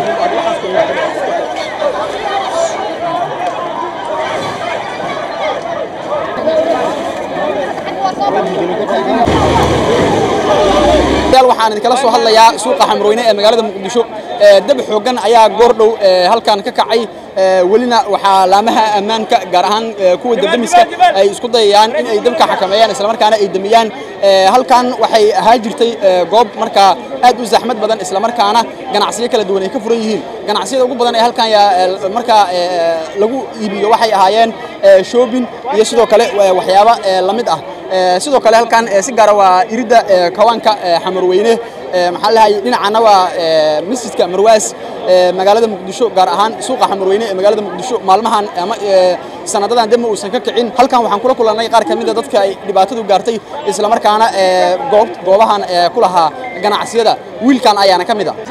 waxaan idinkala soo hadlayaa suuqa xamrooyne ee magaalada muqdisho dab xooggan ayaa goor dhow halkan ka kacay welina waxaa laamaha ammaanka gaar ahaan kuwa dabdamiska ay isku dayayaan in ay dabka xakameeyaan islamarkaana ay damiyaan halkan waxay ahaa jirtay goob markaa aad u zaxmad badan islamarkaana ganacsiyo kala duwan ay ka furan yihiin ganacsiyada ugu badan ee halkan markaa lagu iibiyo waxay ahaayeen shoobin iyo sidoo kale waxyaaba la mid ah sidoo kale halkan si gaara waa iridda kawaanka xamarweyne maxaa lahay dhinacana waa masjidka marwaas magaalada muqdisho gaar ahaan suuqa xamarweyne ee magaalada muqdisho maalmahan ama sanadadan dema uusan ka kicin halkan waxaan kula kulannay qaar ka mida dadka ay dhibaatadu gaartay islamarkaana goobahan ku lahaa ganacsiyada wiilkan ayaana ka mid a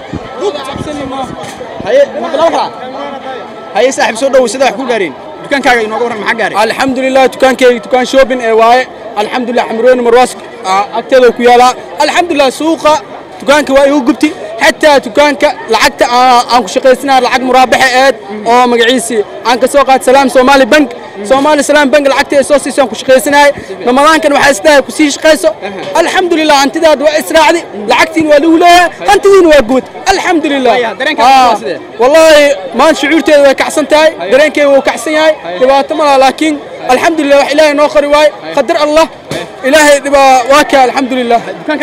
haye saaxiib soo dhow sida wax ku gaareen dukaankaaga inooga warran maxaa gaaray alxamdulilah dukaankeyga dukaan shoobin ee waaye alxamdulilah xamrooni marwaas agteeda ku yaalaa alxamdulilah suuqa dukaanka waa igu gubti xataa dukaanka lacagta aan ku shaqaysanaa lacag muraabaxa eed oo magaciisii aan ka soo qaat salaam soomaali bank soomaali salaam bank lacagta ay soo siisaan ku shaqaysanahay ramadaankan waxaa isdahay ku sii shaqayso alxamdulilah hantidaad waa israacdi lacagtiin waa lagu leeyahay hantidiina waa guud alxamdulilah wallaahi maan shucuurteeda way kacsan tahay dareenkeeda wuu kacsan yahay dhibaato ma laha laakiin alxamdulilah wax ilaahay noo qori waaye qadar allah ilaahay waa ka alxamdulilah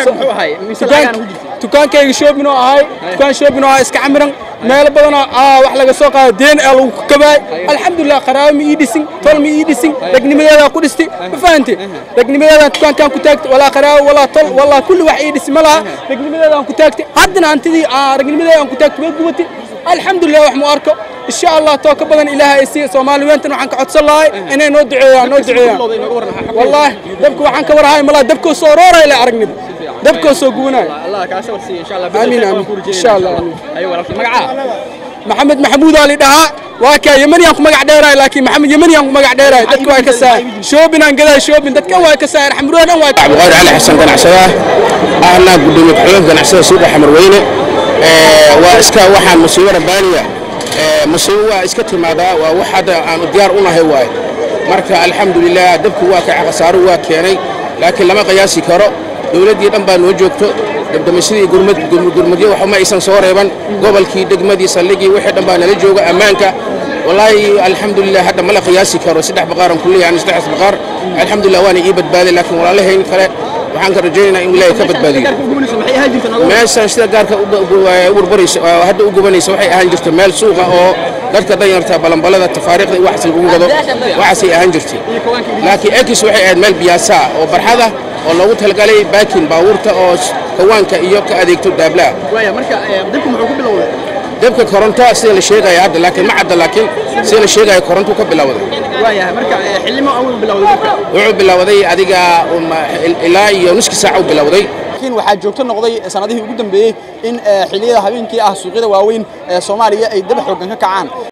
dukaankayga shoobin oo ahay dukaan shoobin oo ahay iska camiran meelo badanoo wax laga soo qaado deen ee lagu kabaay alxamdulilah qaraabo ma ii dhisin tol ma ii dhisin ragnimadeedaa ku dhisti ma fahanti ragnimadeedaan dukaankaan ku taagtay walaa qaraabo walaa tol walaa kulli wax ii dhisi ma laha ragnimadeedaan ku taagtay haddana hantidii ragnimadeedaan ku taagtay way gubatay alxamdulilah wax mu arko insha allah too ka badan ilaahay ay siiya soomaali weyntan waxaan ka codsan lahay inay noo duceeyaan noo duceeyaan wallaahi dabka waxaan ka warhaay malaa dabkoo soo rooray le aragnida dabkoo soo gubanaayo amiin amiin insha allah maxamed maxamuud ali dhahaa waa kaa yemaniyaan ku magac dheeraay laakiin maxamed yemaniyaan ku magac dheeraay dadka waa ka saay shoobin aan gadaa shoobin dadkan waa ka saay xamruun dhan waa abqaar cali xasan ganacsada ahna gudoomiye ku-xigeenka ganacsada suuqa xamarweyne waa iska waxaan musiibo rabbaaniya musiibo waa iska timaadaa waa wax hadda aanu diyaar u nahay waaye marka alxamdulilah dabku waa kaca khasaaro waa keenay laakiin lama qiyaasi karo dowladdii dhan baa noo joogto dabdamisyadii gurmudyo waxuma aysan soo reeban gobolkii degmadii saldhigii wixii dhan baa nala jooga ammaanka wallaahi alxamdulilah hadda mala qiyaasi karo saddex baqaaran kulliya ani saddexdaas baqaar alxamdulilah waana ii badbaaday laakiin walaalahayn kale waxaan ka rajaynaynaa in ilaahay ka badbaadiyo meeshan sida gaarka urbaraysa hadda u gubanaysa waxay ahaan jirta meel suuqa oo dadka danyarta balanbalada tafaariiqda waxaas lagu gado waxaasay ahaan jirtay laakiin ekis waxay ahayd meel biyaasaa oo barxada oo loogu talagalay baakin baabuurta oo kawaanka iyo ka adeegto daablaha dabka koronto sida la sheegaya hadda laakiin ma cadda laakiin sida la sheegaya koronto ka bilowday wuxuu bilowday adiga ilaa iyo nuski saaca u bilowday laakiin waxaa joogto noqday sanadihii ugu dambeeyey in xilliyada habeenkii ah suuqyada waaweyn ee soomaaliya ay daba xooggan ka kacaan